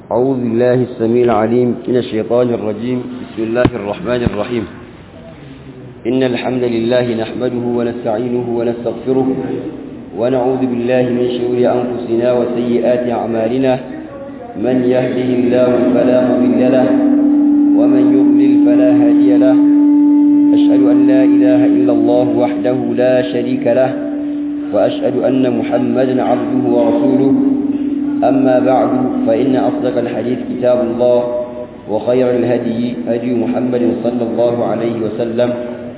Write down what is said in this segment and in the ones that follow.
أعوذ بالله السميع العليم من الشيطان الرجيم بسم الله الرحمن الرحيم إن الحمد لله نحمده ونستعينه ونستغفره ونعوذ بالله من شرور أنفسنا وسيئات أعمالنا من يهده الله فلا مضل له ومن يضلل فلا هادي له أشهد أن لا إله إلا الله وحده لا شريك له وأشهد أن محمدا عبده ورسوله أما بعد فإن أصدق الحديث كتاب الله وخير الهدي هدي محمد صلى الله عليه وسلم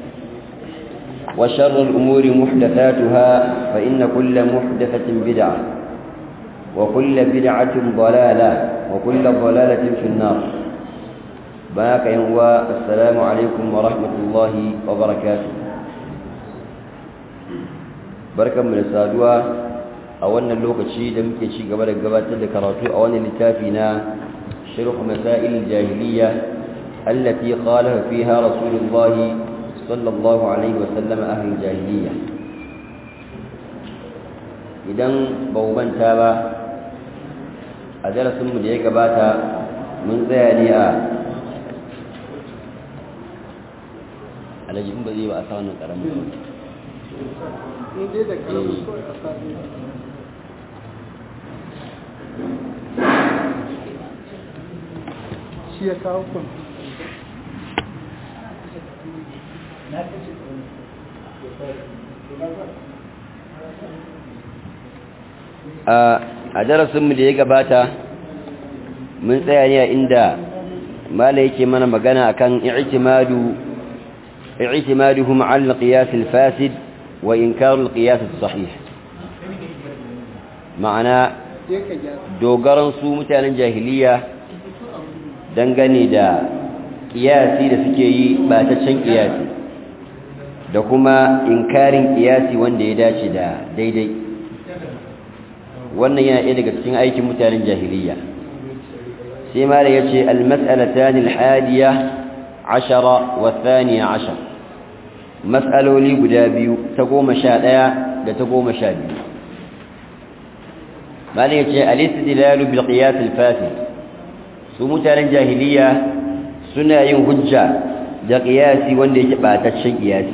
وشر الأمور محدثاتها فإن كل محدثة بدعة وكل بدعة ضلالة وكل ضلالة في النار باك ينوى السلام عليكم ورحمة الله وبركاته بركة من السادوة a wannan lokaci da muke ci gaba da gabatar da karatu a wannan littafi na sharh masail jahiliya allati qalaha fiha rasulullah sallallahu alaihi wasallam ahli jahiliya idan ba manta ba a darasin mu da ya gabata mun tsaya ne a alajin ba zai ba a sa wannan karamin shi ya kawo kun a darasinmu da ya gabata mun tsaya ne a inda mala yake mana magana akan i'timadu i'timaduhum 'ala al-qiyas al-fasid wa inkar al-qiyas as-sahih ma'ana dogaran su mutanen jahiliya dangane da kiyasi da suke yi bataccen kiyasi da kuma inkarin kiyasi wanda ya dace da daidai wannan yana ɗaya daga cikin aikin mutanen jahiliya sai mara ya ce almas'alatan alhadiya ashara wa thaniya ashar mas'aloli guda biyu ta goma sha ɗaya da ta goma sha biyu mara ya ce alistidlalu bil qiyas al-fasid su mutanen jahiliya suna yin hujja da ƙiyasi wanda yake ɓataccen ƙiyasi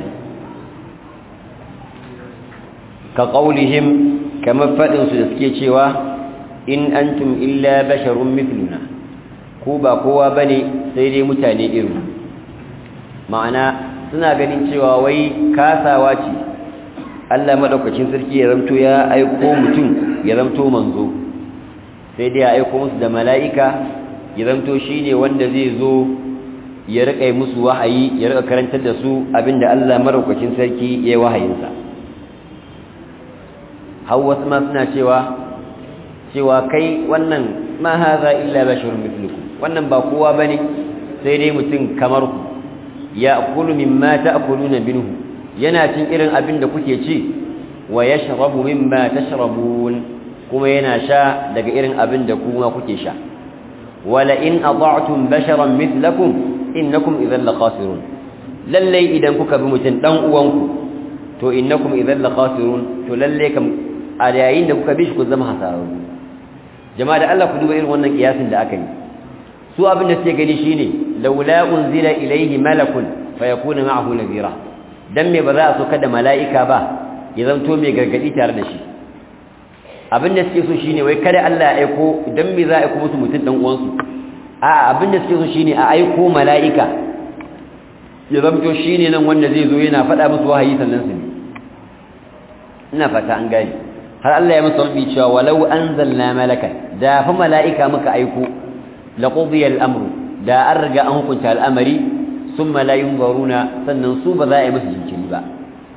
ka ƙaunihim kamar faɗinsu da suke cewa in antum illa basharun mithluna ko ba kowa ba ne sai dai mutane irin ma'ana suna ganin cewa wai kasawa ce allah maɗaukacin sarki ya ramto ya aiko mutum ya ramto manzo sai dai ya aiko musu da mala'ika ya zamto shi ne wanda zai zo ya riƙa musu wahayi ya riƙa karantar da su abinda Allah maraukakin sarki ya yi wahayinsa har wasu ma suna cewa cewa kai wannan ma haza illa basharun mithlukum wannan ba kowa bane sai dai mutum kamar ku ya akulu mimma ta'kuluna minhu yana cin irin abin da kuke ci wa yashrabu mimma tashrabun kuma yana sha daga irin abin da kuma kuke sha ولئن أضعتم بشرا مثلكم إنكم إذا لخاسرون للي إذا كوكا بمتن دان uwanku to innakum idan lakhasirun to lalle kam a yayin da kuka bi shi ku zama hasararru jama'a da Allah ku duba irin wannan kiyasin da aka yi su abin da suke gani shine laula unzila ilayhi malakun fayakuna ma'ahu nadhira dan me ba za a so kada mala'ika ba ya zanto mai gargadi tare da shi abin da suke so shine wai kada Allah ya aiko dan me za a aiko musu mutum dan uwansu a abin da suke so shine a aiko mala'ika ya zamto shine nan wanda zai zo yana faɗa musu wahayi sannan su ne ina fata an gani har Allah ya musu rabbi cewa walau anzalna malaka da fa mala'ika muka aiko laqudiya al-amru da an riga an hukunta al'amari summa la yunzaruna sannan su ba za a yi musu jinkiri ba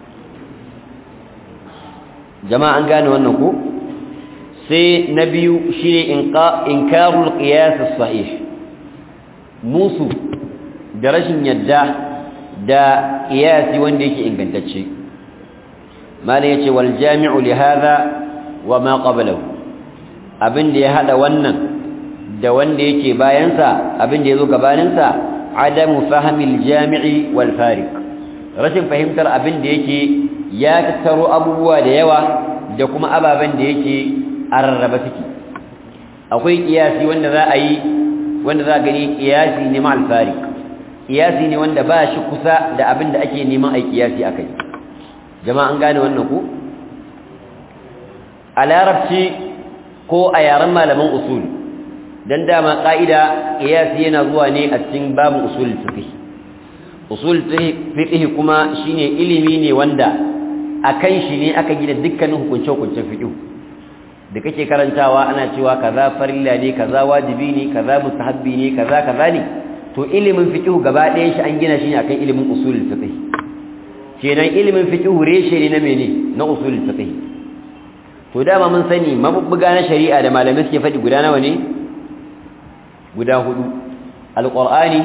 jama'a an gane wannan ko sai na biyu shi ne inkarul qiyas sahih musu da rashin yadda da qiyasi wanda yake ingantacce malai yace wal jami'u li hadha wa ma qablahu abinda ya hada wannan da wanda yake bayansa abinda yazo gabaninsa adamu fahmil jami'i wal fariq rashin fahimtar abinda yake ya tattaro abubuwa da yawa da kuma ababen da yake a rarraba suke akwai qiyasi wanda za a yi wanda za a gani qiyasi ne ma al-fariq qiyasi ne wanda ba shi kusa da abin da ake neman ai qiyasi akai jama'a an gane wannan ku a larabci ko a yaren malaman usul dan dama ka'ida qiyasi yana zuwa ne a cikin babin usul fiqh usul fiqh kuma shine ilimi ne wanda akan shi ne aka gina dukkanin hukunce-hukuncen fiqh da kake karantawa ana cewa kaza farilla ne kaza wajibi ne kaza mustahabbi ne kaza kaza ne to ilimin fiqh gaba ɗayan shi an gina shi ne akan ilimin usul fiqh kenan ilimin fiqh reshe ne na mene na usul fiqh to dama mun sani mabubbuga na shari'a da malamai suke faɗi guda nawa ne guda hudu alqur'ani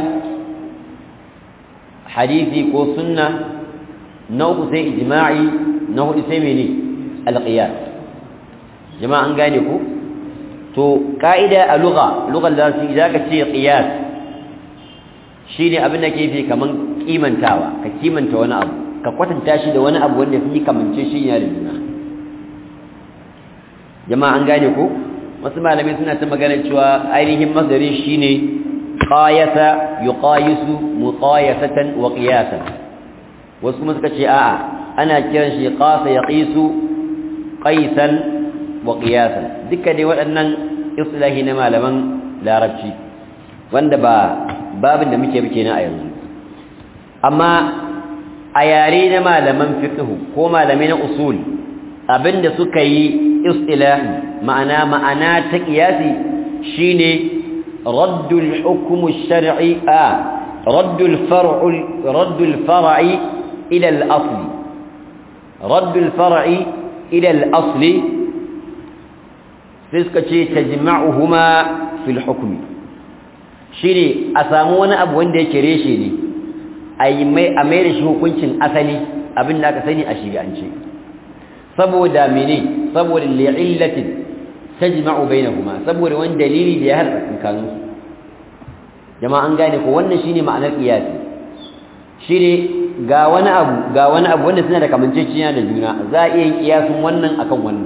hadisi ko sunna na uku sai ijma'i na hudu sai mene alqiyas jama'a an gane ku to ka'ida a lugha lughar da su idan ka ce qiyas shine abin da ke fi kaman kimantawa ka kimanta wani abu ka kwatanta shi da wani abu wanda fi kamance shi ya da juna jama'a an gane ku wasu malamai suna ta magana cewa ainihin masdarin shine qayasa yuqayisu muqayasatan wa qiyasan wasu kuma suka ce a'a ana kiran shi qasa yaqisu qaisan wa qiyasan duka dai waɗannan islahi na malaman larabci wanda ba babin da muke muke na a yanzu amma a yare na malaman fiqh ko malamai na usul abinda suka yi istilahi ma'ana ma'ana ta qiyasi shine raddul hukm ash-shar'i a raddul far'u raddul far'i ila al-asl raddul far'i ila al-asl sai suka ce tajma'uhuma fil hukmi shine a samu wani abu wanda yake reshe ne ai mai a mai da shi hukuncin asali abin da aka sani a shari'ance saboda mene saboda li'illatin tajma'u bainahuma saboda wani dalili da ya hada tsakanin su jama'a an gane ko wannan shine ma'anar qiyasi shine ga wani abu ga wani abu wanda suna da kamanceceniya da juna za a iya yin kiyasin wannan akan wannan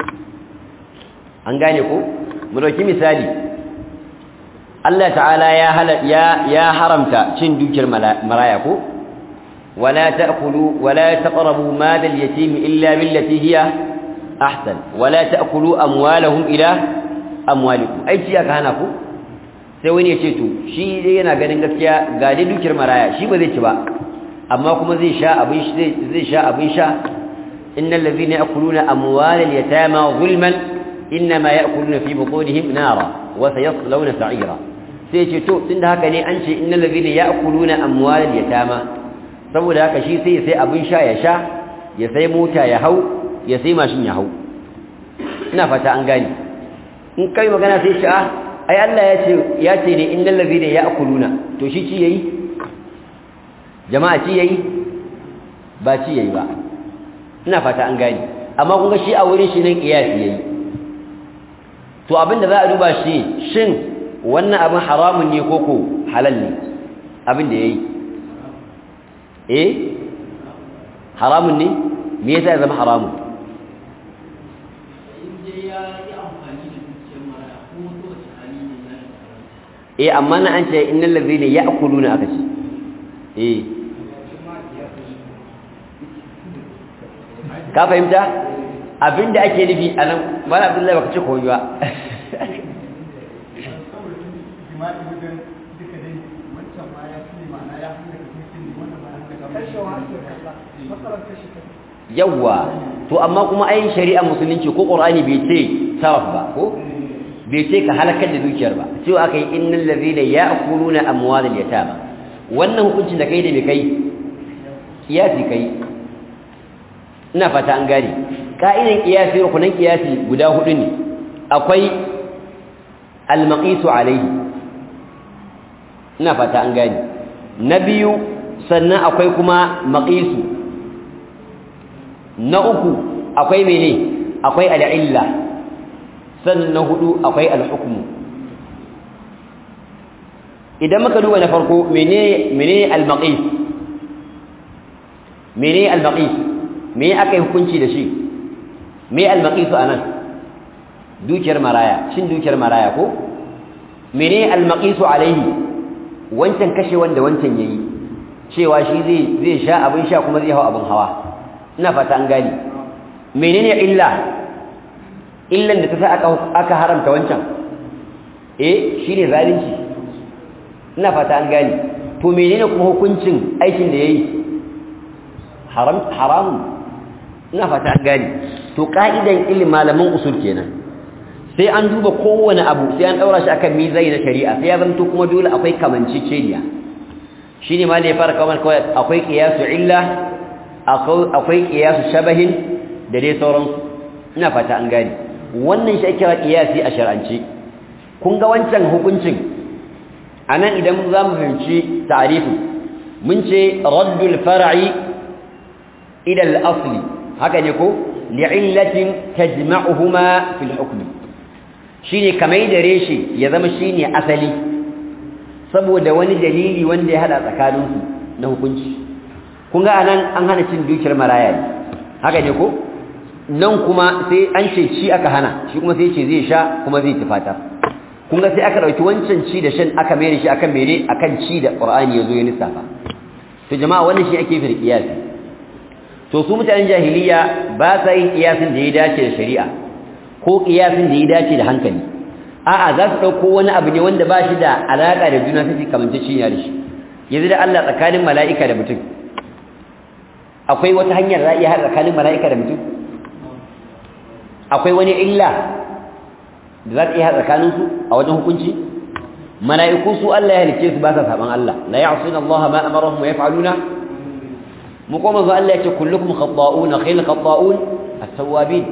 an gane ko mu dauki misali Allah ta'ala ya ya ya haramta cin dukiyar maraya ko wala ta'kulu wala taqrabu mal al-yatim illa billati hiya ahsan wala ta'kulu amwalahum ila amwalikum ai ci aka hana ku sai wani ya ce to shi dai yana ganin gaskiya ga dai dukiyar maraya shi ba zai ci ba amma kuma zai sha abin shi zai sha abin sha innal ladhina ya'kuluna amwalal yatama zulman inma ya'kuluna fi butunihim nara wa sayaslawna sa'ira sai ce to tunda haka ne an ce innal ladhina ya'kuluna amwalal yatama saboda haka shi sai sai abin sha ya sha ya sai mota ya hau ya sai mashin ya hau ina fata an gane in kai magana sai shi ah ai Allah ya ce ya ce ne innal ladhina ya'kuluna to shi ci yayi jama'a ci yayi ba ci yayi ba ina fata an gane amma kun ga shi a wurin shi nan kiyasi yayi to abinda za a duba shi shin wannan abin haramun ne koko halal ne abin da yayi eh haramun ne me yasa ya zama haramun eh amma na an ce innal ladhina ya'kuluna aka ce eh ka fahimta abinda ake nufi anan bala abdullahi baka ce ko ba yawwa to amma kuma ayin shari'a musulunci ko qur'ani bai ce sarf ba ko bai ce ka halakar da dukiyar ba cewa aka yi innal ladhina ya'kuluna amwalal yatama wannan hukuncin da kai da bai kai kiyasi kai ina fata an gane ka'idan kiyasi rukunan kiyasi guda hudu ne akwai al-maqisu alayhi ina fata an gane na biyu sannan akwai kuma maqisu na uku akwai mene akwai al'illa sannan na hudu akwai al-hukmu idan muka duba na farko menene menene al-maqis menene al-maqis me akai hukunci da shi me al-maqis anan dukiyar maraya cin dukiyar maraya ko mene al-maqisu alaihi wancan kashe wanda wancan yayi cewa shi zai zai sha abin sha kuma zai hawa abin hawa ina fata an gani menene illa illan da ta sa aka aka haramta wancan eh shine zalunci ina fata an gani to menene kuma hukuncin aikin da yayi haram haramun ina fata an gani to ka'idan ilimin malaman usul kenan sai an duba kowane abu sai an daura shi akan mizani na shari'a sai ya zanto kuma dole akwai kamanceceniya shine ma ne ya fara kawai kawai akwai qiyasu illa akwai qiyasu shabahin da dai sauransu ina fata an gane wannan shi ake kira qiyasi a shar'ance kun ga wancan hukuncin anan idan za mu fahimci ta'rifin mun ce raddul far'i ila al-asli haka ne ko li'illatin tajma'uhuma fil hukm shine kamar da reshe ya zama shine asali saboda wani dalili wanda ya hada tsakaninsu na hukunci kun ga anan an hana cin dukiyar maraya ne haka ne ko nan kuma sai an ce ci aka hana shi kuma sai ce zai sha kuma zai tufata kun ga sai aka dauki wancan ci da shan aka mere shi akan mere akan ci da qur'ani yazo ya lissafa to jama'a wannan shi ake fi qiyasi to su mutanen jahiliya ba sa yin qiyasin da ya dace da shari'a ko qiyasin da ya dace da hankali a'a za su dauko wani abu ne wanda ba shi da alaka da juna sai kamance shi ya da shi yanzu da Allah tsakanin mala'ika da mutum akwai wata hanyar za a iya haɗa tsakanin mala'ika da mutum akwai wani illa da za ta iya haɗa tsakaninsu a wajen hukunci mala'iku su Allah ya halicce su ba sa saban Allah la ya'suna Allah ma amarahum wa yaf'aluna mu kuma zo Allah ya ce kullukum khata'un khayl khata'un at-tawwabin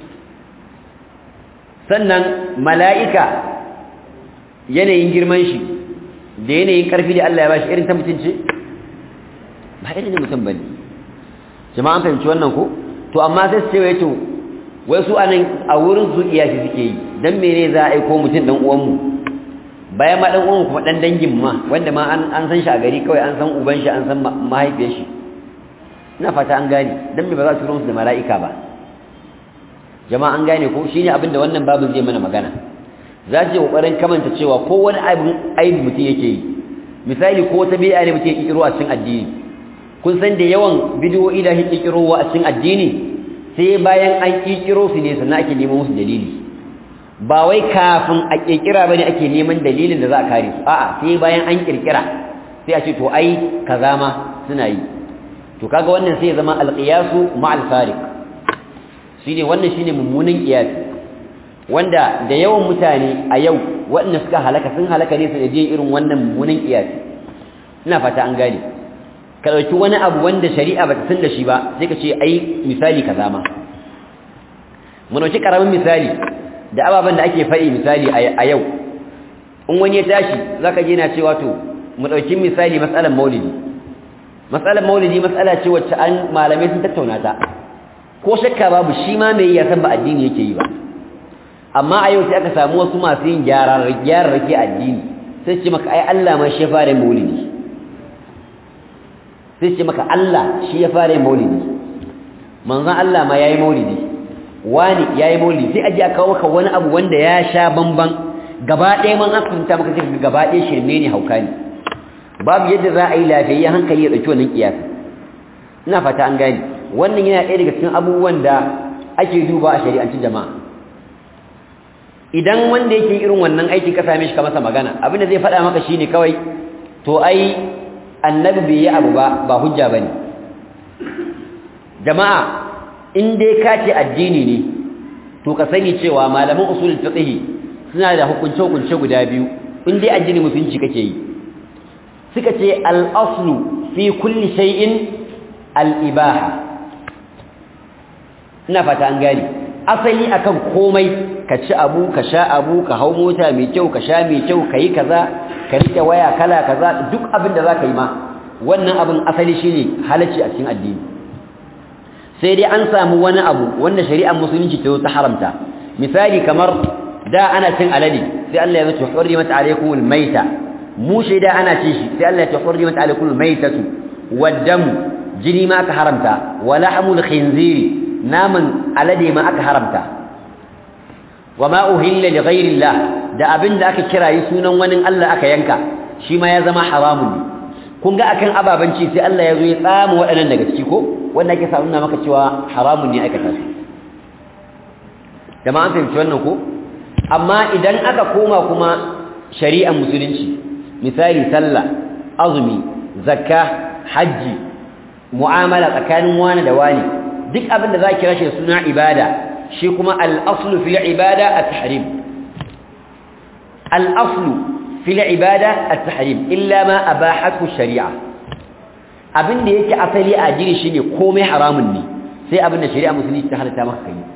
sannan mala'ika yanayin girman shi da yanayin karfi da Allah ya bashi irin ta mutunci ba irin da mutum bane jama'an fahimci wannan ko to amma sai su ce wai to wai su anan a wurin su iyaki suke yi dan mene za a aiko mutum dan uwan mu bayan ma dan uwan kuma dan dangin ma wanda ma an an san shi a gari kawai an san uban shi an san mahaifiyar shi ina fata an gane dan me ba za su turo su da mala'ika ba jama'a an gane ko shine abin da wannan babu zai mana magana za su yi kokarin kamanta cewa ko wani abin aibi mutum yake yi misali ko wata bid'a ne mutum ya kiro a cikin addini kun san da yawan bidiyoyi da ake kirowa a cikin addini sai bayan an kikiro su ne sannan ake neman musu dalili ba wai kafin a kirkira bane ake neman dalilin da za a kare su a'a sai bayan an kirkira sai a ce to ai kaza ma suna yi to kaga wannan sai ya zama alqiyasu ma'al fariq shine wannan shine mummunan qiyas wanda da yawan mutane a yau waɗanda suka halaka sun halaka ne su da irin wannan mummunan qiyas ina fata an gane ka dauki wani abu wanda shari'a bata san da shi ba sai ka ce ai misali kaza ma mu dauki karamin misali da ababen da ake faɗi misali a yau in wani ya tashi zaka je na cewa to mu dauki misali matsalar maulidi matsalar maulidi matsala ce wacce an malamai sun tattauna ta ko shakka babu shi ma mai ya san ba addini yake yi ba amma a yau sai aka samu wasu masu yin gyara gyara rake addini sai ce maka ai Allah ma shi ya fara maulidi sai ce maka Allah shi ya fara maulidi manzon Allah ma yayi maulidi wani yayi maulidi sai aje aka kawo maka wani abu wanda ya sha bamban gaba ɗaya man aka fahimta maka sai gaba ɗaya shirme ne hauka ne babu yadda za a yi lafiyayyen hankali ya ɗauki wannan kiyasi ina fata an gane wannan yana ɗaya daga cikin abubuwan da ake duba a shari'ancin jama'a idan wanda yake irin wannan aiki ka same shi ka masa magana abin da zai faɗa maka shine kawai to ai annabi bai yi abu ba ba hujja bane jama'a in dai ka ce addini ne to ka sani cewa malaman usul fiqh suna da hukunce hukunce guda biyu in dai addini musulunci kake yi suka ce al-aslu fi kulli shay'in al-ibaha ina fata an gani asali akan komai ka ci abu ka sha abu ka hau mota mai kyau ka sha mai kyau kai kaza ka rike waya kala kaza duk abin da zaka yi ma wannan abin asali shine halacci a cikin addini sai dai an samu wani abu wanda shari'ar musulunci ta ta haramta misali kamar da ana cin alade sai Allah ya zo hurrimat alaykumul maita mu da ana cin shi sai Allah ya hurrimat alaykumul maitatu waddam jini ma aka haramta wa lahmul khinziri naman alade ma aka haramta wama uhilla li ghayrillah da abin da aka kirayi sunan wani Allah aka yanka shi ma ya zama haramun ne kun ga akan ababanci sai Allah ya zo ya tsama waɗannan daga ciki ko wanda ake sa nuna maka cewa haramun ne aikata su jama'an fahimci wannan ko amma idan aka koma kuma shari'ar musulunci misali sallah azumi zakka hajji mu'amala tsakanin wani da wani duk abin da za ki rashe suna ibada shi kuma al-aslu fil ibada at-tahrim al-aslu fil ibada at-tahrim illa ma abahathu shari'a abin da yake asali a jiri shine komai haramun ne sai abin da shari'a musulunci ta halatta maka kai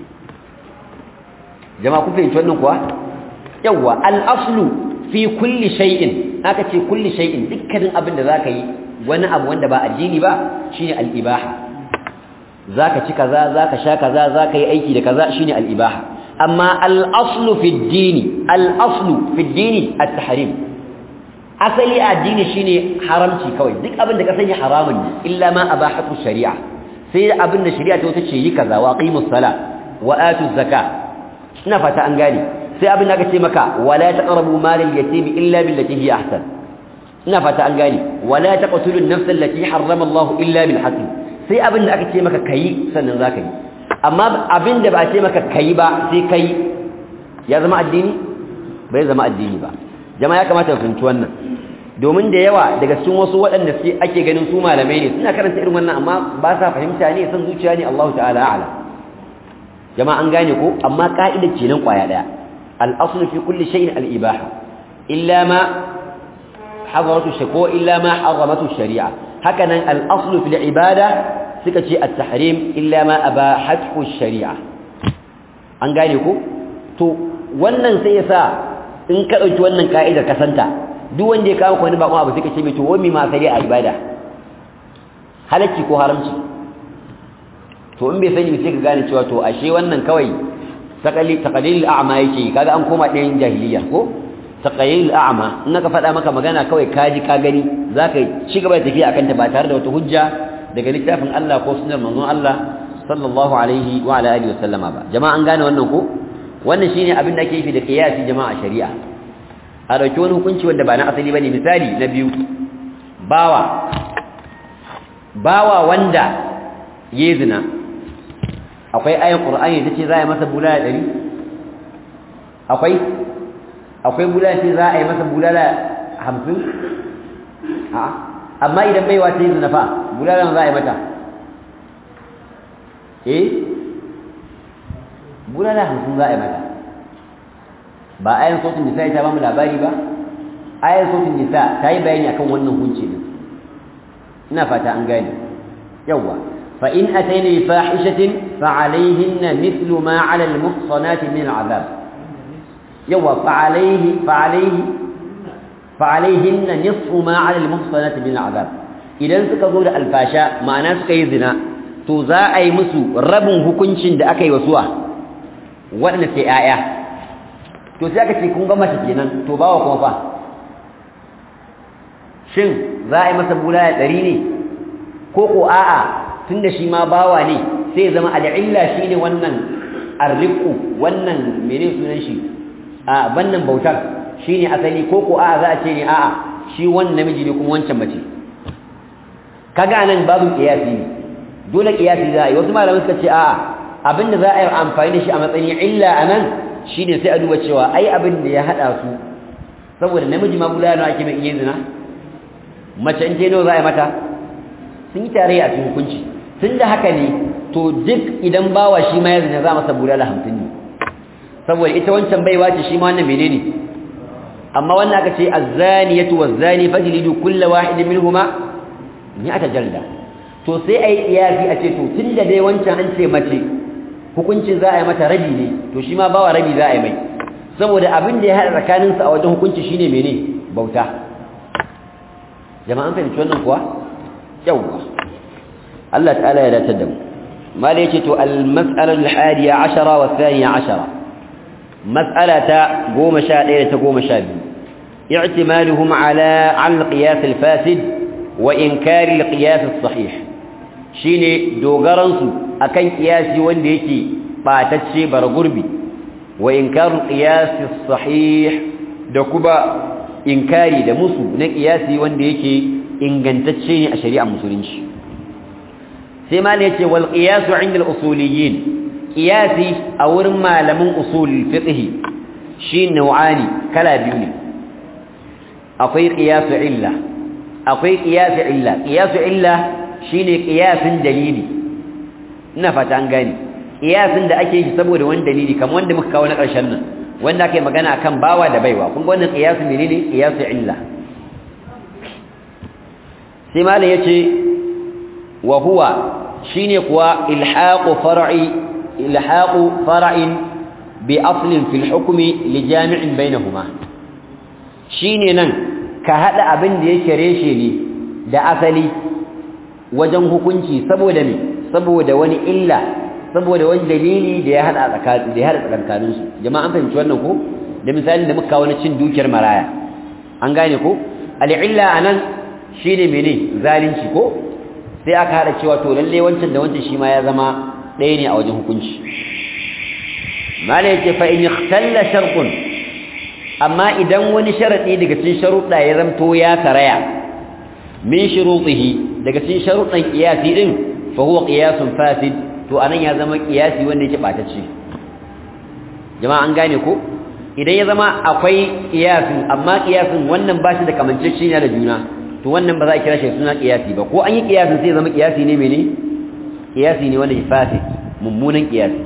jama'a ku fahimci wannan kuwa yawa al-aslu fi kulli shay'in aka ce kulli shay'in dukkanin abin da zaka yi wani abu wanda ba addini ba shine al-ibaha zaka ci kaza zaka sha kaza zaka yi aiki da kaza shine al-ibaha amma al-aslu fi ad-dini al-aslu fi ad-dini at-tahrim asali addini shine haramci kawai duk abin da ka sanya haramun ne illa ma abahatu shari'a sai abin da shari'a ta ce yi kaza wa aqimus sala wa atuz zakat ina fata an gane sai abin da aka ce maka wala taqrabu malal yatim illa billati hi ahsan ina fata an gane wala taqtulu an-nafs allati harrama Allah illa bil haqq sai abin da aka ce maka kai sannan zaka yi amma abin da ba a ce maka kai ba sai kai ya zama addini bai zama addini ba jama'a ya kamata ku fahimci wannan domin da yawa daga cikin wasu waɗanda suke ake ganin su malamai ne suna karanta irin wannan amma ba sa fahimta ne san zuciya ne Allah ta'ala a'lam jama'a an gane ko amma ka'idar kenan kwaya daya al-aslu fi kulli shay'in al-ibaha illa ma hadaratu shako illa ma haramatu shari'a hakanan al-aslu fil ibada suka ce at-tahrim illa ma abahathu shari'a an gane ko to wannan sai yasa in ka dauki wannan ka'idar ka santa duk wanda ya kawo wani bakon abu suka ce mai to wani ma sai a ibada halacci ko haramci to in bai sani sai ka gane cewa to ashe wannan kawai taqali taqalil a'ma yake kaga an koma ɗayan jahiliya ko taqalil a'ma in ka faɗa maka magana kawai ka ji ka gani zaka ci gaba da tafiya akan ta ba tare da wata hujja daga littafin Allah ko sunnar manzon Allah sallallahu alaihi wa ala alihi wasallama ba jama'a an gane wannan ko wannan shine abin da ake yi da qiyasi jama'a shari'a a dauki wani hukunci wanda ba na asali bane misali na biyu bawa bawa wanda yayi zina akwai ayan qur'ani tace za a yi masa bulala 100 akwai akwai bulala ce za a yi masa bulala 50 a amma idan baiwa ta yi zina fa bulala za a yi mata eh bulala 50 za a yi mata ba ayan sautin nisa ta ba mu labari ba ayan sautin nisa ta yi bayani akan wannan hunci din ina fata an gane yawa fa in atayna bi fahishatin fa alayhinna mithlu ma ala al muhsanat min al azab yawa fa alayhi fa alayhi fa alayhinna nisfu ma ala al muhsanat min al azab idan suka zo da alfasha ma'ana suka yi zina to za a yi musu rabin hukuncin da aka yi wa suwa waɗanda sai 'ya'ya to sai aka ce kun ga mace kenan to bawa kuma fa shin za a yi masa bulaya ɗari ne ko ko a'a tunda shi ma bawa ne sai zama al'illa shi ne wannan arriku wannan mene sunan shi a wannan bautar shi ne asali ko ko a'a za a ce ne a'a shi wannan namiji ne kuma wancan mace kaga nan babu kiyasi ne dole kiyasi za a yi wasu malamai suka ce a'a abinda za a yi amfani da shi a matsayin illa a nan shi ne sai a duba cewa ai abin da ya haɗa su saboda namiji ma bulaya ake mai iya zina mace in ce nawa za a yi mata sun yi tarayya a cikin hukunci tun da haka ne to duk idan bawa shi ma ya zina za a masa bulala hamsin ne saboda ita wancan baiwa ce shi ma wannan menene amma wannan aka ce azzaniyatu wazzani fajlidu kulla wahidin minhuma mi'ata jalda to sai ai iyasi a ce to tunda dai wancan an ce mace hukuncin za a yi mata rabi ne to shi ma bawa rabi za a yi mai saboda abin da ya haɗa tsakaninsu a wajen hukunci shine mene bauta jama'an fahimci wannan kuwa yawwa Allah ta'ala ya dace da mu mala yace to al-mas'ala al-hadiya 10 wa thaniya 10 mas'ala ta 11 da ta 12 i'timaluhum ala al-qiyas al-fasid wa inkar al-qiyas as-sahih shine dogaran su akan kiyasi wanda yake batacce bar gurbi wa inkaru qiyas as-sahih da kuma inkari da musu na qiyasi wanda yake ingantacce ne a shari'ar musulunci sai ma ne yace wal qiyas 'inda al-usuliyyin qiyasi a wurin malamin usul fiqh shi nau'ani kala biyu ne akwai qiyas illa akwai qiyas illa qiyas illa shine qiyasin dalili ina fata an gani qiyasin da ake yi saboda wani dalili kamar wanda muka kawo na ƙarshen nan wanda ake magana akan bawa da baiwa kun ga wannan qiyas menene qiyas illa sai malam yace wa huwa shine kuwa ilhaqu far'i ilhaqu far'in bi aslin fil hukmi li jami'in bainahuma shine nan ka hada abin da yake reshe ne da asali wajen hukunci saboda me saboda wani illa saboda wani dalili da ya hada tsakanin da ya hada tsakanin su jama'a an fahimci wannan ko da misalin da muka kawo na cin dukiyar maraya an gane ko al-illa anan shine mene zalunci ko sai aka hada cewa to lalle wancan da wancan shi ma ya zama ɗaya ne a wajen hukunci mala yake fa in ikhtalla shartun amma idan wani sharadi daga cikin sharuɗa ya zamto ya karaya min shurutihi daga cikin sharuɗan qiyasi din fa huwa qiyasun fasid to anan ya zama qiyasi wanda yake batacce jama'a an gane ko idan ya zama akwai qiyasin amma qiyasin wannan ba shi da kamanceceniya da juna to wannan ba za a kira shi suna qiyasi ba ko an yi qiyasin sai ya zama qiyasi ne mene qiyasi ne wanda ya fasid mummunan qiyasi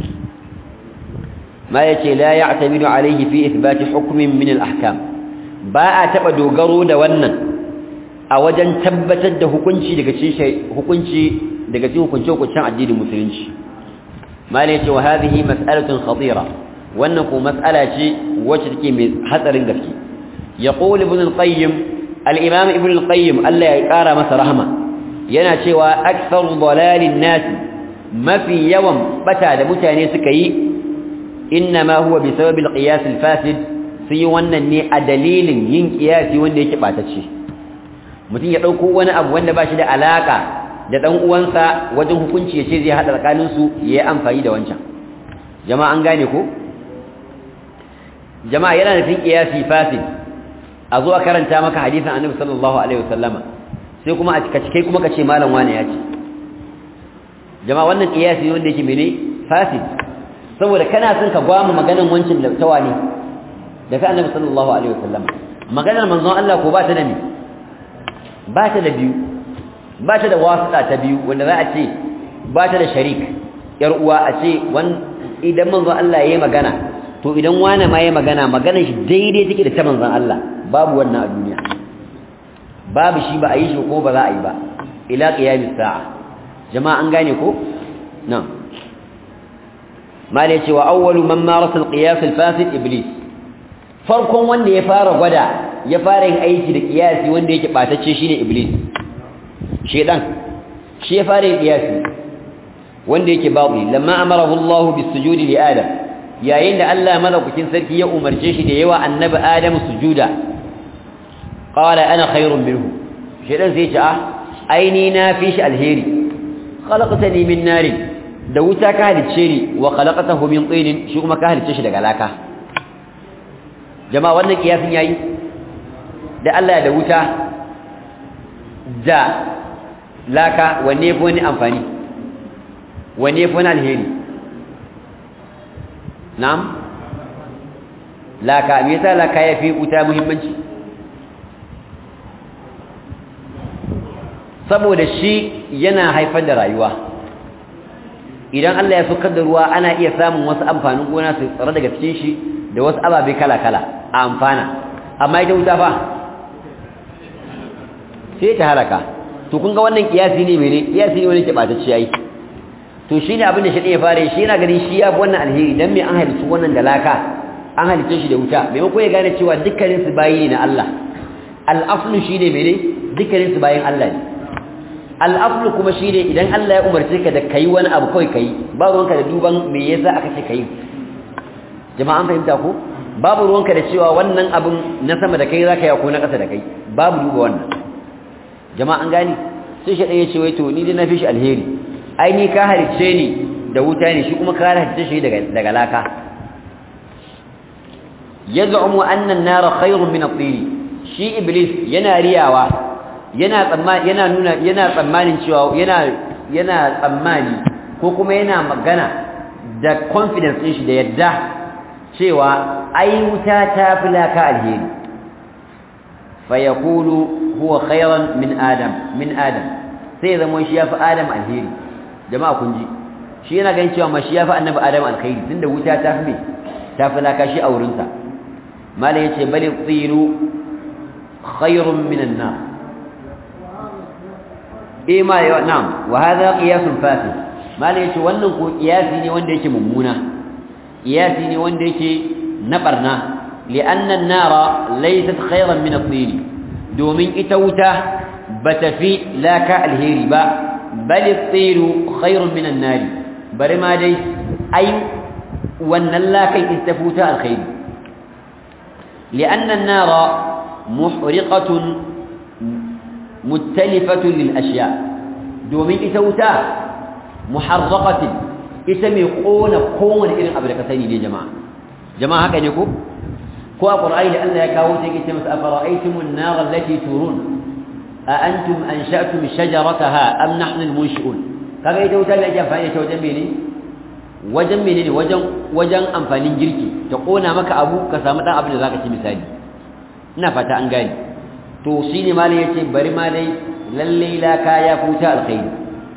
ما يتي لا يعتمد عليه في إثبات حكم من الأحكام باء تبا دوغرو دا wannan a wajen tabbatar da hukunci daga cikin hukunci daga cikin hukunci hukuncin addinin musulunci mal yace wa hadhihi mas'alatun khatira wannan ko mas'ala ce wacce take mai hatsarin gaske yaqul ibn al-qayyim al-imam ibn al-qayyim Allah ya kara masa rahma yana cewa aktharu dalalin nas mafi yawan bata da mutane suka yi إنما هو بسبب القياس الفاسد في wannan ne a dalilin yin kiyasi wanda yake batacce mutum ya dauko wani abu wanda ba shi da alaka da dan uwansa wajen hukunci yace zai hada tsakanin su yayi amfani da wancan jama'a an gane ko jama'a yana da fin kiyasi fasid a zo a karanta maka hadisin annabi sallallahu alaihi wasallama sai kuma a cika cike kuma kace malam wani ya ce jama'a wannan kiyasi wanda yake mene fasid saboda kana son ka gwamu maganar wancin da tawa ne da ka annabi sallallahu alaihi wasallam maganar manzon Allah ko ba ta da ni ba ta da biyu ba ta da wasita ta biyu wanda za a ce ba ta da sharik yar uwa a ce wan idan manzon Allah yayi magana to idan wani ma yayi magana maganar shi daidai take da ta manzon Allah babu wannan a duniya babu shi ba a yi shi ko ba za a yi ba ila qiyamis sa'a jama'a an gane ko na'am malai cewa awwalu man marasa al-qiyas al-fasid iblis farkon wanda ya fara gwada ya fara yin aiki da qiyasi wanda yake batacce shine iblis shedan shi ya fara yin qiyasi wanda yake babu lamma amarahu Allah bis-sujudi li adam yayin da Allah madaukakin sarki ya umarce shi da yawa annabi adam sujuda qala ana khairun minhu shedan sai ya ce ah aini na fi shi alheri khalaqtani min narin da wuta ka halicce ni wa khalaqatahu min tin shi kuma ka halicce shi daga laka jama'a wannan kiyasin yayi da Allah da wuta da laka wanne fa wani amfani wanne fa wani alheri na'am laka me yasa laka yafi wuta muhimmanci saboda shi yana haifar da rayuwa idan Allah ya saukar da ruwa ana iya samun wasu amfanin gona su tsare daga cikin shi da wasu ababe kala-kala a amfana amma ita wuta fa sai ta halaka to kun ga wannan kiyasi ne mene kiyasi ne wani ke batacce yayi to shine abin da shi ya fara shi yana ganin shi ya fi wannan alheri dan me an halitta wannan da laka an halitta shi da wuta maimakon ya gane cewa dukkanin su bayi ne na Allah al-aslu shine mene dukkanin su bayin Allah ne al'aflu kuma shi ne idan Allah ya umarce ka da kai wani abu kawai kai ba ruwanka da duban me yasa aka ce kai jama'an fahimta ko babu ruwanka da cewa wannan abin na sama da kai zaka yi ko na ƙasa da kai babu duba wannan jama'an gani sai shi ɗaya ce wai to ni dai na fi shi alheri ai ni ka halicce ni da wuta ne shi kuma ka halicce shi daga daga laka yaz'umu anna an-nara khayrun min at-tin shi iblis yana riyawa yana tsammani yana nuna yana tsammanin cewa yana yana tsammani ko kuma yana magana da confidence din shi da yadda cewa ai wuta ta fi laka alheri fa yaqulu huwa khayran min adam min adam sai zama shi yafi adam alheri jama'a kun ji shi yana ganin cewa ma shi yafi annabi adam alkhairi tunda wuta ta fi ta fi laka shi a wurinsa malai yace bali tsiru khayrun min an-nar eh ma ya na'am wa hadha qiyasun fasid malai yace wannan ko qiyasi ne wanda yake mummuna qiyasi ne wanda yake na barna li'anna an-nara laysat khayran min at-tin domin ita wuta bata fi laka alheri ba bal at-tiru khayrun min an-nar bari ma dai ai wannan lakai ita futa alkhairi li'anna an-nara muhriqatun muttalifatun lil ashya domin ita wuta muharraqatin ita mai kona kowane irin abu da ka sani ne jama'a jama'a haka ne ko ko a qur'ani da Allah ya kawo sai yake masa afara'aytumun nar allati turun a antum ansha'tum shajarataha am nahnu al-munshi'un kaga ita wuta da ake amfani da wajen mene wajen menene wajen wajen amfanin girki ta kona maka abu ka samu dan abin da zaka ci misali ina fata an gane to shine malai yace bari ma dai lalle la kaya futa alkhairi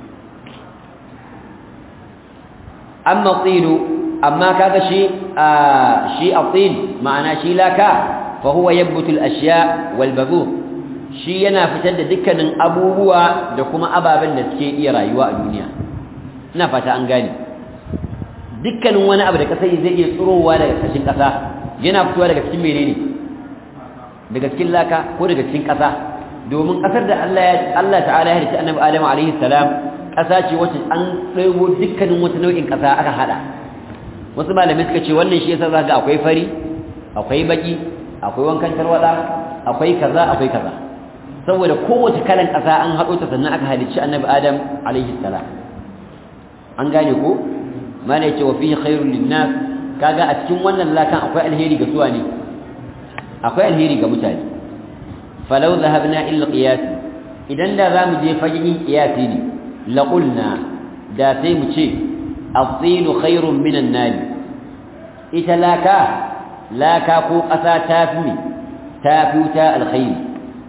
amma tilu amma kaga shi shi atil ma'ana shi laka fa huwa yabbutu al-ashya wal badhur shi yana fitar da dukkanin abubuwa da kuma ababen da suke iya rayuwa a duniya ina fata an gane dukkanin wani abu da kasa zai iya tsirowa daga kashin kasa yana fitowa daga cikin menene daga cikin laka ko daga cikin kasa domin kasar da Allah ya Allah ta'ala ya halitta annabi Adam alaihi salam kasa ce wacce an tsayo dukkanin wata nau'in kasa aka hada wasu malamai suka ce wannan shi yasa zaka akwai fari akwai baki akwai wankan tarwada akwai kaza akwai kaza saboda kowace kalan ƙasa an haɗo ta sannan aka halicci annabi adam alaihi salam an gane ko mana yace wa fihi khairul linnas kaga a cikin wannan lakan akwai alheri ga suwa ne akwai alheri ga mutane falau dhahabna illa qiyas idan da zamu je fagen qiyasi ne la qulna da sai mu ce as-sin khairun minan nar ita laka laka ko ƙasa ta fi ta fi wuta alkhairi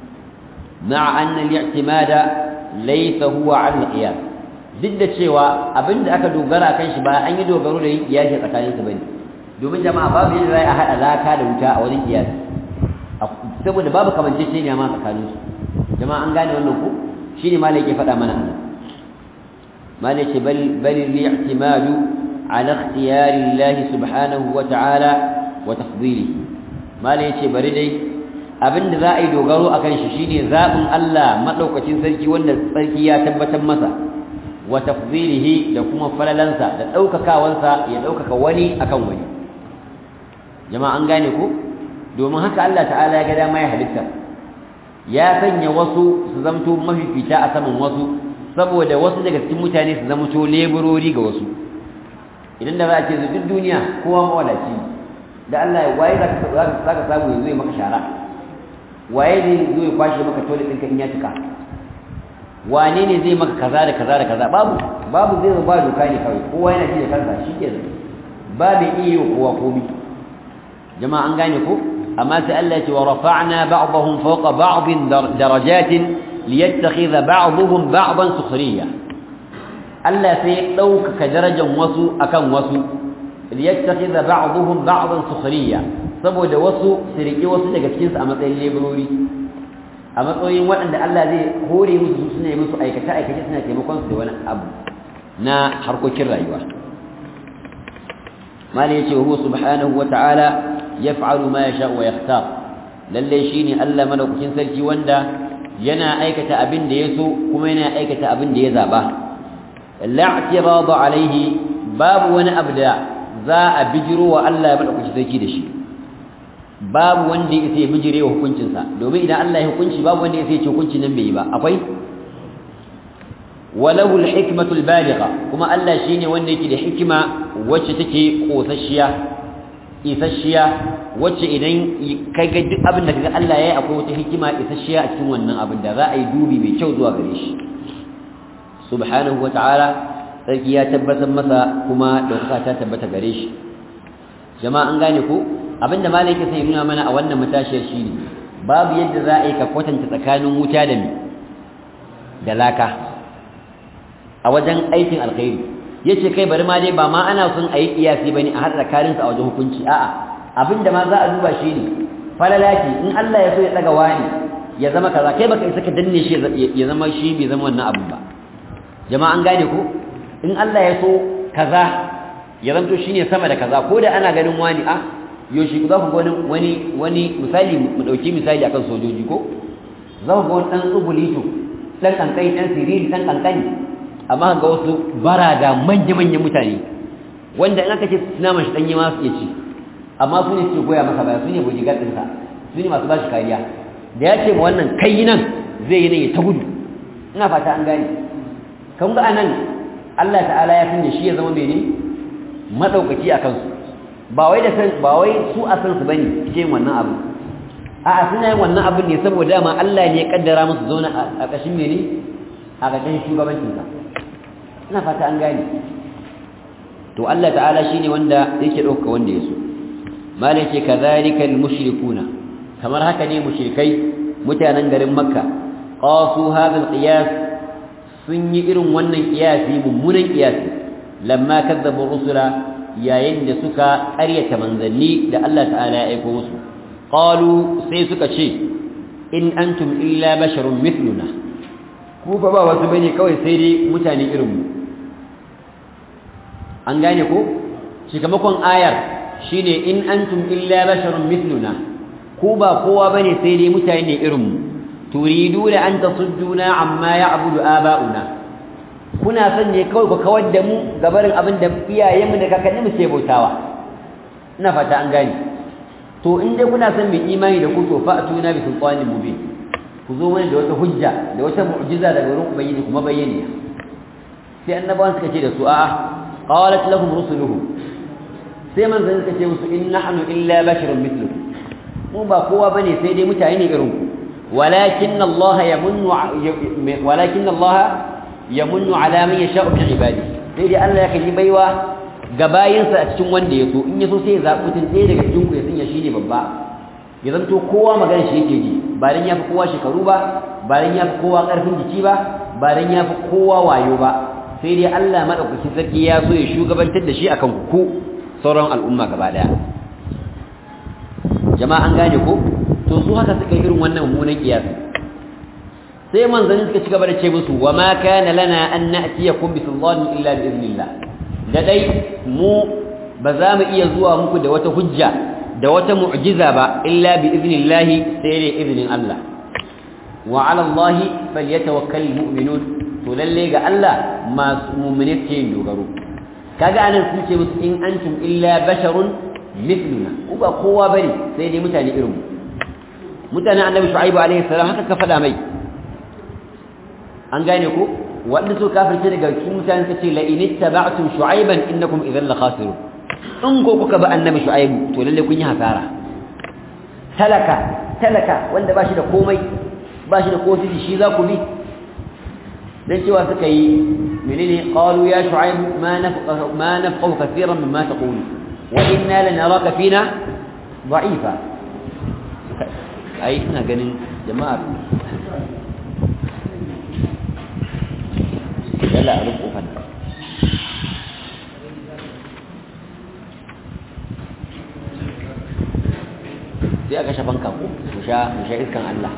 مع أن الاعتماد ليس هو على القياس duk da cewa abinda aka dogara kan shi ba an yi dogaro da yin kiyasi tsakanin su bane domin jama'a babu yadda za a haɗa laka da wuta a wajen kiyasi saboda babu kamanceceniya ma tsakanin su jama'a an gane wannan ko shine malai yake faɗa mana anan malai ce bal bal li'timadu ala ikhtiyari Allah subhanahu wa ta'ala wa tafdilihi malai yace bari dai abinda za a yi dogaro a kan shi shine zaɓin Allah maɗaukacin sarki wanda sarki ya tabbatar masa wa tafdilihi da kuma falalansa da ɗaukakawansa ya ɗaukaka wani akan wani jama'a an gane ko domin haka Allah ta'ala ya ga dama ya halitta ya sanya wasu su zamto mafifita a saman wasu saboda wasu daga cikin mutane su zamto leburori ga wasu idan da za a ce duk duniya kowa mawadaci da Allah ya waye za ka samu yanzu ya maka shara waye ne zo ya kwashe maka tole ɗinka in ya cika wane ne zai maka kaza da kaza da kaza babu babu zai zo ba doka ne kawai kowa yana ji da kansa shi ke ba mai iya yi kowa komi jama'a an gane ko amma sai Allah ya ce wa rafa'na ba'dahum fawqa ba'din darajatin liyattakhidha ba'dhum ba'dan sukhriya Allah sai ya ɗaukaka darajar wasu akan wasu liyattakhidha ba'dhum ba'dan sukhriya saboda wasu su riƙe wasu daga cikinsu a matsayin leburori a matsayin waɗanda Allah zai hore musu su suna yi musu aikace-aikace suna taimakon su da wani abu na harkokin rayuwa mali ya ce huwa subhanahu wa ta'ala yaf'alu ma yasha wa yakhtar lalle shine Allah madaukakin sarki wanda yana aikata abin da yaso kuma yana aikata abin da ya zaba la'tiradu alaihi babu wani abu da za a bijiro wa Allah madaukakin sarki da shi babu wanda ya sai bijire wa hukuncinsa domin idan Allah ya hukunci babu wanda ya sai ce hukunci nan bai yi ba akwai walahu alhikmatu albaligha kuma Allah shine wanda yake da hikima wacce take kosasshiya isasshiya wacce idan kai ga duk abin da kaga Allah yayi akwai wata hikima isasshiya a cikin wannan abin da za a yi dubi mai kyau zuwa gare shi subhanahu wataala sarki ya tabbatar masa kuma dauka ta tabbata gare shi jama'a an gane ko abinda malaka sai nuna mana a wannan matashiyar shine babu yadda za a yi ka kwatanta tsakanin wuta da da laka a wajen aikin alkhairi yace kai bari ma dai ba ma ana son ayi kiyasi bane a hada karin sa a wajen hukunci a'a abinda ma za a duba shi ne falalaki in Allah ya so ya daga wani ya zama kaza kai baka isa ka danne shi ya zama shi bai zama wannan abin ba jama'a an gane ko in Allah ya so kaza ya zanto shine sama da kaza ko da ana ganin wani a yoshi za ku ga wani wani misali mu dauki misali akan sojoji ko za ku ga wani dan tsubulito dan kankani dan siriri dan kankani amma ga wasu barada manya-manyan mutane wanda in aka ce naman shi ɗanye ma su iya ci amma su ne suke goya masa baya su ne bodyguard ɗinsa su ne masu ba shi kariya da ya ce ma wannan kai nan zai yi nan ya ta gudu ina fata an gane kan ga anan Allah ta'ala ya sanya shi ya zama mene madaukaki a kansu ba wai da ba wai su a san su bane ce wannan abu a'a suna yin wannan abin ne saboda dama Allah ne ya kaddara musu zauna a ƙashin mene a ƙashin shugabancinsa ina fata an gane to Allah ta'ala shine wanda yake dauka wanda yaso malai ce kadhalika almushrikuna kamar haka ne mushrikai mutanen garin makka qasu hadha alqiyas sun yi irin wannan qiyasi mummunan qiyasi lamma kadzabu rusula yayin da suka ƙaryata manzanni da Allah ta'ala ya aika musu qalu sai suka ce in antum illa basharun mithluna ku fa ba wasu bane kawai sai dai mutane irin mu an gane ko shikamakon ayar shine in antum illa basharun mithluna ku ba kowa bane sai dai mutane irin mu turiduna an tasudduna amma ya'budu aba'una kuna son ne kawai ku kawar da mu gabarin abin da iyayenmu da kakanni mu ke bautawa ina fata an gane to in dai kuna son mai imani da ku to fa'tuna bi sultanin mubin ku zo mana da wata hujja da wata mu'jiza daga wurin ubangiji kuma bayyana sai annabawan suka ce da su a'a qalat lahum rusuluhum sai manzon suka ce musu in nahnu illa basharun mithlukum mu ba kowa bane sai dai mutane ne irin ku walakin Allah yamunnu walakin Allah yamunnu ala man yasha'u min ibadi sai dai Allah yake yi baiwa ga bayinsa a cikin wanda ya so in ya so sai ya zaɓi mutum ɗaya daga cikin ku ya sanya shi ne babba ya zanto kowa magana shi yake ji ba dan ya fi kowa shekaru ba ba dan ya fi kowa ƙarfin jiki ba ba dan ya fi kowa wayo ba sai dai Allah madaukakin sarki ya so ya shugabantar da shi akan ku sauran al'umma gaba daya jama'a an gane ko to su haka suka yi irin wannan mummunan kiyasi sai manzanni suka ci gaba da ce musu wa ma kana lana an na'tiyakum bi sultanin illa bi idnillah da dai mu ba za mu iya zuwa muku da wata hujja da wata mu'jiza ba illa bi idnillah sai da idnin Allah wa 'ala Allah falyatawakkalul mu'minun to lalle ga Allah masu mu'mine ke dogaro kaga anan sun ce musu in antum illa basharun mithluna ku ba kowa bane sai dai mutane irin mu mutanen annabi shu'aibu alaihi salam haka ka faɗa mai an gane ko wanda su kafirce daga cikin mutane suka ce la in ittaba'tum shu'aiban innakum idhan la khasirun in ko kuka ba annabi shu'aibu to lalle kun yi hasara talaka talaka wanda ba shi da komai ba shi da kosiji shi za ku bi dan cewa suka yi menene qalu ya shu'aibu ma nafqahu ma nafqahu kathiran mimma taqulu wa inna lanaraka fina da'ifa ai ina ganin jama'a yalla a rufe kofar sai aka shafan kanku mu sha mu sha iskan Allah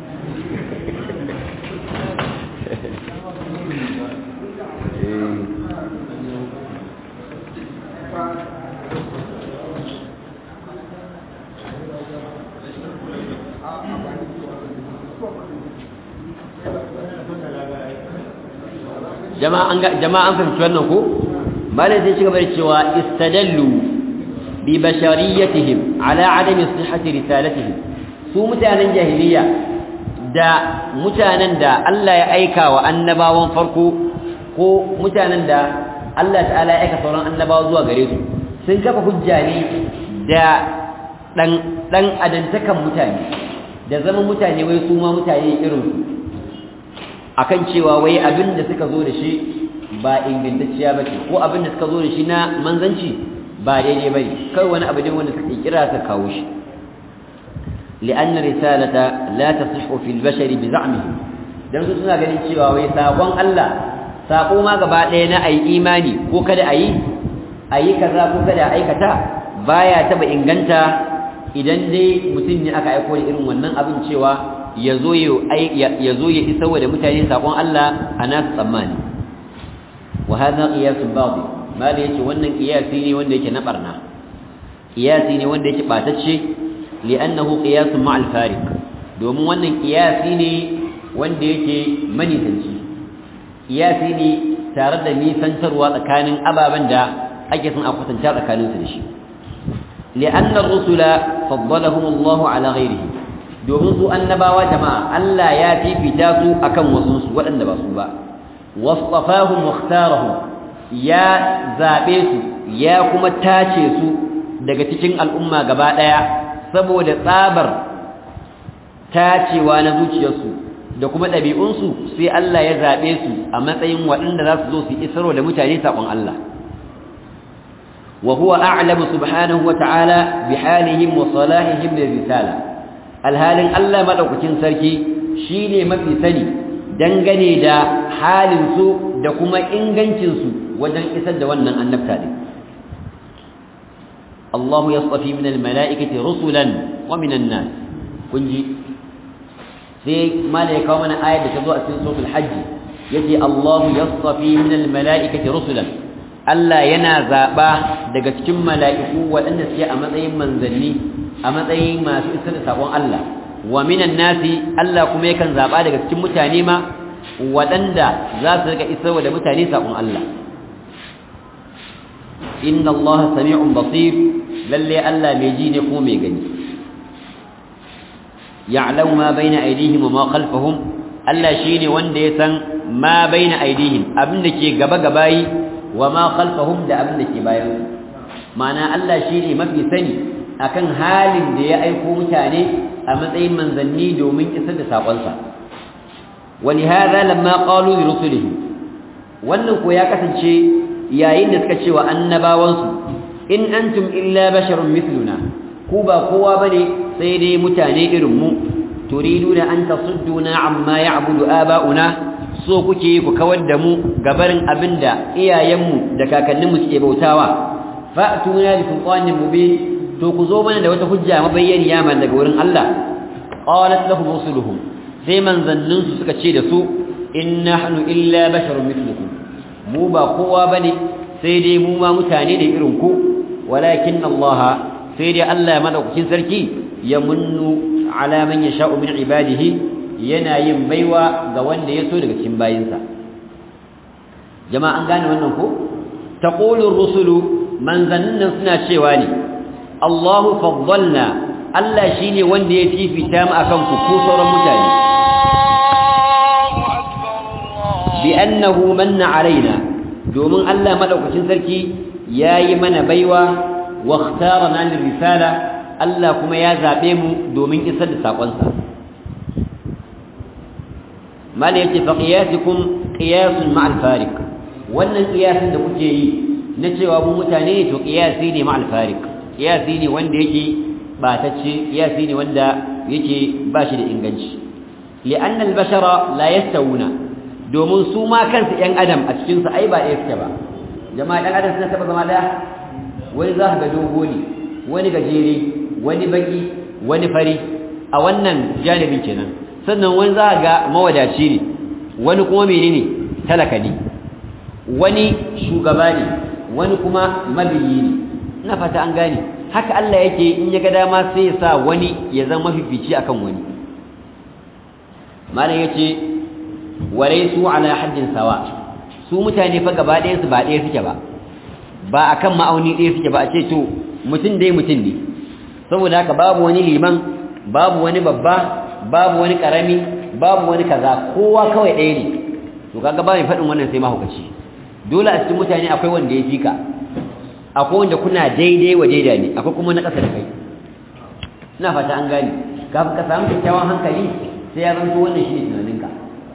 jama'an jama'an fahimci wannan ko malai sai shiga bari cewa istadallu bi bashariyatihim ala adami sihhati risalatihim su mutanen jahiliya da mutanen da Allah ya aika wa annabawan farko ko mutanen da Allah ta'ala ya aika sauran annabawa zuwa gare su sun kafa hujja ne da dan dan adantakan mutane da zama mutane wai su ma mutane irin su akan cewa wai abin da suka zo da shi ba ingantacciya ba ce ko abin da suka zo da shi na manzanci ba daidai ba ne kawai wani abu ne wanda suka kira suka kawo shi li'anna risalata la tasihhu fil bashari bi za'mihi dan su suna ganin cewa wai sakon Allah sako ma gaba ɗaya na ayi imani ko kada ayi ayi kaza ko kada aikata baya taba inganta idan dai mutum ne aka aiko da irin wannan abin cewa ya zo ya isa wa da mutane sakon Allah a nasu tsammani wa hadha qiyasun babu ma da yake wannan qiyasi ne wanda yake na barna qiyasi ne wanda yake batacce li'annahu qiyasun ma'al fariq domin wannan qiyasi ne wanda yake manisanci qiyasi ne tare da nisantarwa tsakanin ababen da ake son a kwatanta tsakaninsu da shi li'anna ar-rusula faddalahum Allah ala ghayrihim domin su annabawa jama'a Allah ya fifita su akan wasu su waɗanda ba su ba wasfafahum wakhtarahum ya zabe su ya kuma tace su daga cikin al'umma gaba daya saboda tsabar tacewa na zuciyarsu da kuma ɗabi'unsu sai Allah ya zabe su a matsayin waɗanda za su zo su isarwa da mutane saƙon Allah وهو أعلم سبحانه وتعالى بحالهم وصلاحهم للرسالة alhalin Allah madaukakin sarki shine mafi sani dangane da halin su da kuma ingancin su wajen isar da wannan annabta din Allahu yastafi min almalaikati rusulan wa min an-nas kunji sai malaika mana ayat da ta zo a cikin suratul hajj yace Allahu yastafi min almalaikati rusulan Allah yana zaba daga cikin mala'iku waɗanda suke a matsayin manzanni a matsayin masu isar da sakon Allah wa minan nasi Allah kuma yakan zaba daga cikin mutane ma waɗanda za su rika isar da mutane sakon Allah inna Allah sami'un basir lalle Allah mai ji ne ko mai gani ya'lamu ma baina aydihim wa ma khalfahum Allah shine wanda ya san ma baina aydihim abinda ke gaba gabayi wa ma khalfahum da abinda ke bayan ma'ana Allah shine mafi sani akan halin da ya aiko mutane a matsayin manzanni domin isar da sakonsa ولهذا لما قالوا لرسلهم wannan ko ya kasance yayin da suka cewa annabawansu in antum illa basharun mithluna ku ba kowa bane sai dai mutane irin mu turiduna an tasudduna amma ya'budu aba'una so kuke ku kawar da mu gabarin abinda iyayenmu da kakanninmu suke bautawa fa'tuna bi sultanin mubin to ku zo mana da wata hujja mabayyaniya man daga wurin Allah qalat lahum rusuluhum sai manzannin su suka ce da su in nahnu illa basharun mithlukum mu ba kowa bane sai dai mu ma mutane ne irin ku walakin Allah sai dai Allah madaukakin sarki ya munnu ala man yasha'u min ibadihi yana yin baiwa ga wanda ya so daga cikin bayinsa jama'a an gane wannan ko taqulu rusulu manzannin suna cewa ne Allahu faddalna Allah shine wanda ya fifita mu akan ku ko sauran mutane bi annahu manna alaina domin Allah madaukakin sarki yayi mana baiwa wa ikhtarana lir risala Allah kuma ya zabe mu domin isar da sakon sa mala yace fa qiyasukum qiyasun ma'al fariq wannan qiyasin da kuke yi na cewa mu mutane ne to qiyasi ne ma'al fariq qiyasi ne wanda yake batacce qiyasi ne wanda yake bashi da inganci li'anna al-bashara la yastawuna domin su ma kansu ‘yan adam a cikinsu ai ba ɗaya suke ba jama'a ɗan adam suna taɓa zama ɗaya wani za ka ga dogo ne wani gajere wani baki wani fari a wannan janibin kenan sannan wani za ga mawadaci ne wani kuma mene ne talaka ne wani shugaba ne wani kuma mabiyi ne ina fata an gane haka Allah yake in ya ga dama sai ya sa wani ya zama mafifici akan wani malam yace su ala haddin sawa su mutane fa gaba ɗayan su ba ɗaya suke ba ba akan ma'auni ɗaya suke ba a ce to mutum dai mutum ne saboda haka babu wani liman babu wani babba babu wani karami babu wani kaza kowa kawai ɗaya ne to kaga ba mai faɗin wannan sai mahaukaci dole a cikin mutane akwai wanda ya fika akwai wanda kuna daidai wa daida ne akwai kuma na ƙasa da kai ina fata an gane kafin ka samu kyakkyawan hankali sai ya zanto wannan shi ne tunaninka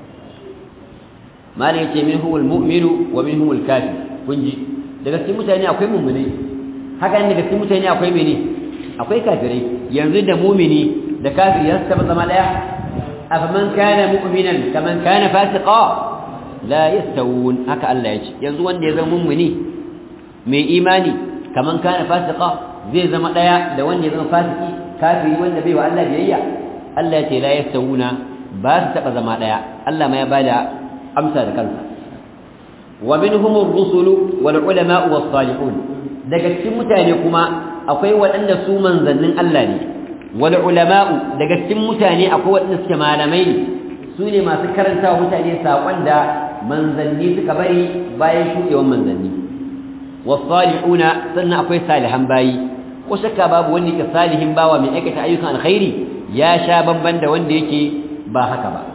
malam yace minhu almu'minu wa minhu alkafir kun ji daga cikin mutane akwai mu'mini haka ne daga cikin mutane akwai mene akwai kafirai yanzu da mu'mini da kafiri ya taba zama daya afaman kana mu'minan kaman kana fasiqa la yastawun haka Allah yace yanzu wanda ya zama mu'mini mai imani kaman kana fasiqa zai zama daya da wanda ya zama fasiki kafiri wanda bai wa Allah biyayya Allah yace la yastawuna ba su taba zama daya Allah ma ya bada amsa da kansa wa minhum ar-rusul wal ulama was salihun daga cikin mutane kuma akwai waɗanda su manzannin Allah ne wal ulama daga cikin mutane akwai waɗanda suke malamai ne su ne masu karanta mutane sakon da manzanni suka bari bayan shuɗewan manzanni was salihuna sannan akwai salihan bayi ko shakka babu wanda yake salihin bawa mai aikata ayyukan alkhairi ya sha bamban da wanda yake ba haka ba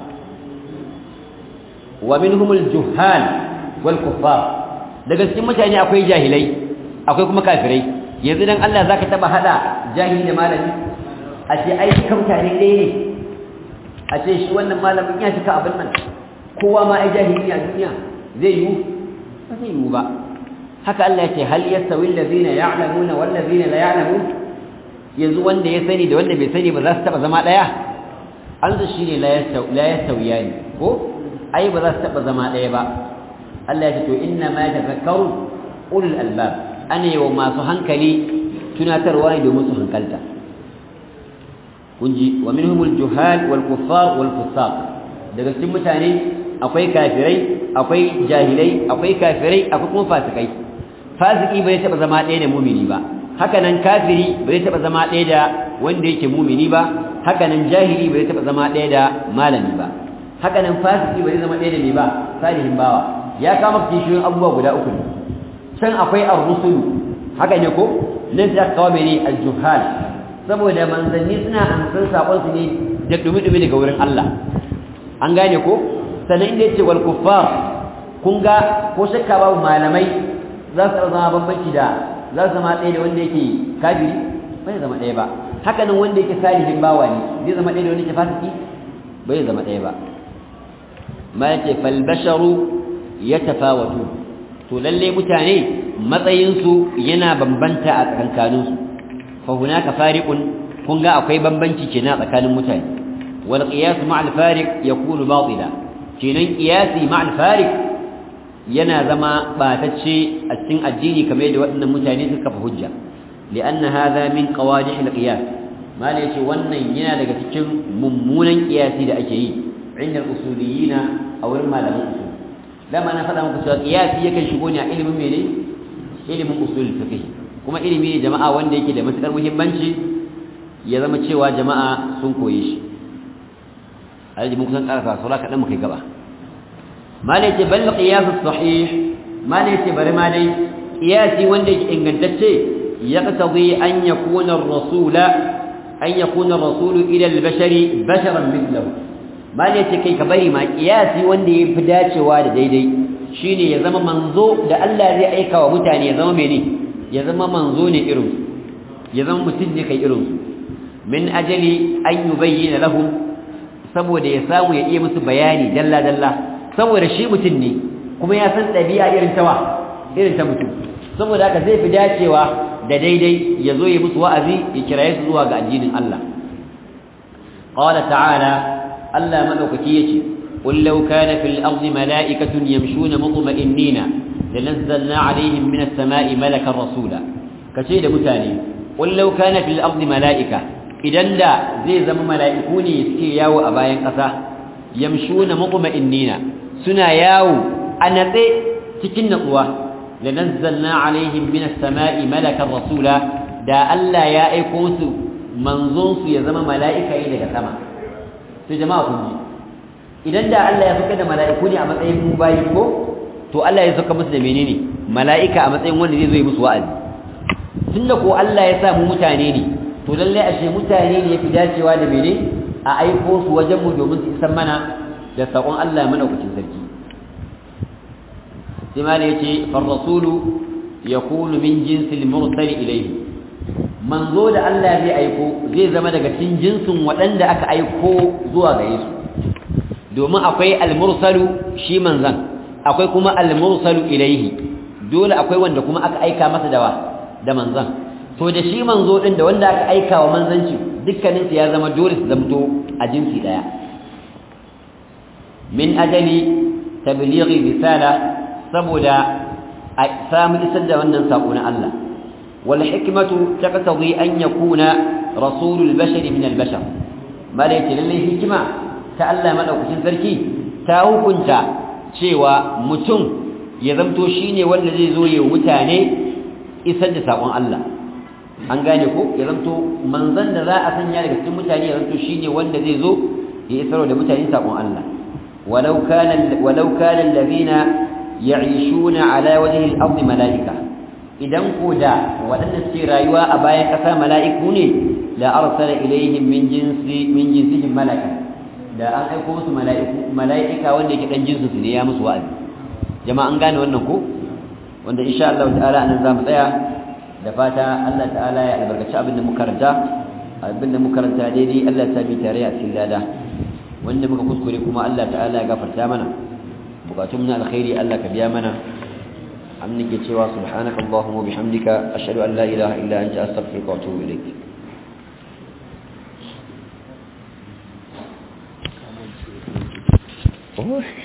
wa minhum al-juhal wal kuffar daga cikin mutane akwai jahilai akwai kuma kafirai yanzu dan Allah zaka taba hada jahili da malami a ce ai kan mutane ɗaya ne a ce shi wannan malamin ya cika abin nan kowa ma ai jahili a duniya zai yiwu ba zai yiwu ba haka Allah ya ce hal yastawi allazina ya'lamuna wal ladzina la ya'lamun yanzu wanda ya sani da wanda bai sani ba za su taba zama daya an shi ne la yastawi la yastawiyani ko ai ba za su taba zama ɗaya ba Allah ya ce to inna ma tafakkaru ulul albab ana yawa masu hankali tunatarwa ne domin su hankalta kunji wa minhumul juhal wal kuffar wal fusaq daga cikin mutane akwai kafirai akwai jahilai akwai kafirai akwai kuma fasikai fasiki bai taba zama ɗaya da mumini ba haka nan kafiri bai taba zama ɗaya da wanda yake mumini ba haka nan jahili bai taba zama ɗaya da malami ba haka nan fasiki bai zama ɗaya da me ba salihin bawa ya kama kishiyoyin abubuwa guda uku ne can akwai ar-rusulu haka ne ko nan sai aka kawo mene al-juhal saboda manzanni suna amsan sakon su ne da dumi-dumi daga wurin Allah an gane ko sannan inda yace wal kuffar kun ga ko shakka babu malamai za su zama bambanci da za su zama ɗaya da wanda yake kafiri bai zama ɗaya ba haka nan wanda yake salihin bawa ne zai zama ɗaya da wanda yake fasiki bai zama ɗaya ba ma yake fal basharu yatafawatu to lalle mutane matsayinsu yana bambanta a tsakankaninsu fa hunaka fariqun kun ga akwai bambanci kenan tsakanin mutane wal qiyas ma al fariq yakunu batila kenan qiyasi ma al fariq yana zama batacce a cikin addini kamar yadda waɗannan mutane suka fa hujja li'anna hadha min qawadih al qiyas mala yace wannan yana daga cikin mummunan qiyasi da ake yi inda usuliyina a wurin malaman usul dama na faɗa muku cewa qiyasi yakan shigo ne a ilimin mene ilimin usul fiqh kuma ilimi ne jama'a wanda yake da matukar muhimmanci ya zama cewa jama'a sun koye shi alhaji mun kusan karasa sura kaɗan mu kai gaba malai ce bal qiyas sahih malai ce bari ma dai qiyasi wanda yake ingantacce yaqtadi an yakuna ar-rasula an yakuna ar-rasulu ila al-bashari basharan mithlahu malai ce kai ka bari ma qiyasi wanda yafi dacewa da daidai shine ya zama manzo da Allah zai aika wa mutane ya zama mene ya zama manzo ne irin ya zama mutum ne kai irin min ajali an yubayyana lahum saboda ya samu ya iya musu bayani dalla dalla saboda shi mutum ne kuma ya san ɗabi'a irin tawa irin ta mutum saboda haka zai fi dacewa da daidai ya zo ya musu wa'azi ya kiraye su zuwa ga addinin Allah qala ta'ala Allah madaukaki yace qul law kana fil ardi mala'ikatun yamshuna mutma'innina lanazzalna alaihim minas sama'i malakan rasula kace da mutane qul law kana fil ardi mala'ika idan da zai zama mala'iku ne suke yawo a bayan ƙasa yamshuna mutma'innina suna yawo a natse cikin natsuwa da nazzalna alaihim minas sama'i malakan rasula da Allah ya aiko musu manzon su ya zama mala'ika ne daga sama sai jama'a kun ji idan da Allah ya saka da mala'iku ne a matsayin mu bayi ko to Allah ya saka musu da menene mala'ika a matsayin wanda zai zo yi musu wa'azi tunda ko Allah ya sa mu mutane ne to lalle ashe mutane ne yafi dacewa da mene a aiko su wajen mu domin su isan mana da sakon Allah madaukakin sarki sai ma ne yace far rasulu yakunu min jinsil mursal ilayhi manzo da Allah zai aiko zai zama daga cikin jinsin waɗanda aka aiko zuwa gare su domin akwai al-mursalu shi manzan akwai kuma al-mursalu ilayhi dole akwai wanda kuma aka aika masa dawa da manzan to da shi manzo din da wanda aka aika wa manzanci dukkanin su ya zama dole su zamto a jinsi daya min ajali tablighi risala saboda a samu isar da wannan sako na Allah wal hikmatu taqtadi an yakuna rasulul bashari min al bashar malaiti lalle hikima ta Allah madaukakin sarki ta hukunta cewa mutum ya zamto shine wanda zai zo ya mutane isar da sakon Allah an gane ko ya zamto manzon da za a sanya daga cikin mutane ya zamto shine wanda zai zo ya isar da mutane sakon Allah walau kana walau kana alladhina ya'ishuna ala wajhi al-ardi malaika idan ko da waɗanda suke rayuwa a bayan ƙasa mala'iku ne la arsala ilaihim min jinsi min jinsihim malaka da an aiko musu mala'iku mala'ika wanda yake dan jinsu su ne ya musu wa'azi jama'a an gane wannan ko wanda insha Allah ta'ala anan zamu tsaya da fata Allah ta'ala ya albarkaci abin da muka karanta abin da muka karanta daidai Allah ya sami tare a cikin lada wanda muka kuskure kuma Allah ta'ala ya gafarta mana bukatun na alkhairi Allah ka biya mana amin ke cewa subhanaka allahumma bihamdika ashhadu an la ilaha illa anta astaghfiruka wa atubu ilaik oh